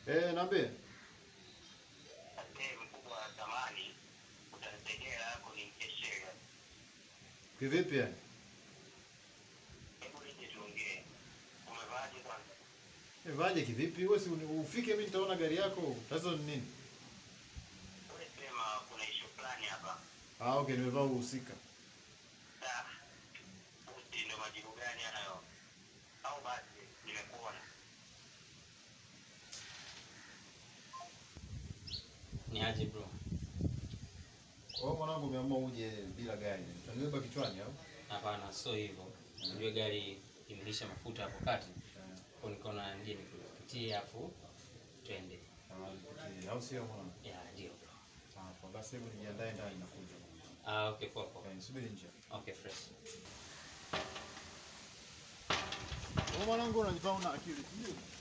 Eh, naambie. Eh, mkubwa wa zamani utanisaidia hela yako nimkeshe gari. Kivipi yani? Hebu nije tuongee. Umevaaje kwanza? Eh, vaje kivipi? Wewe si uni- ufike mimi nitaona gari yako. Tatizo ni nini? Wewe sema kuna issue fulani hapa. Ah, okay, nimevaa uhusika. Da. Uti ndo majibu gani hayo? Au basi nimekuona. Ni aje bro? Kwa hiyo mwanangu umeamua uje bila gari. Utanibeba kichwani au? Hapana, sio hivyo. Unajua gari imelisha mafuta hapo kati. Eh. Kwa nikaona nije nikupitie hapo twende. Ah, nipitie. Au sio mwanangu? Ya, ndio bro. Ah, kwa basi hebu nijiandae ndani nakuja. Ah, okay, poa poa. Eh, subiri nje. Okay, fresh. Wewe mwanangu unajifanya una akili, sio?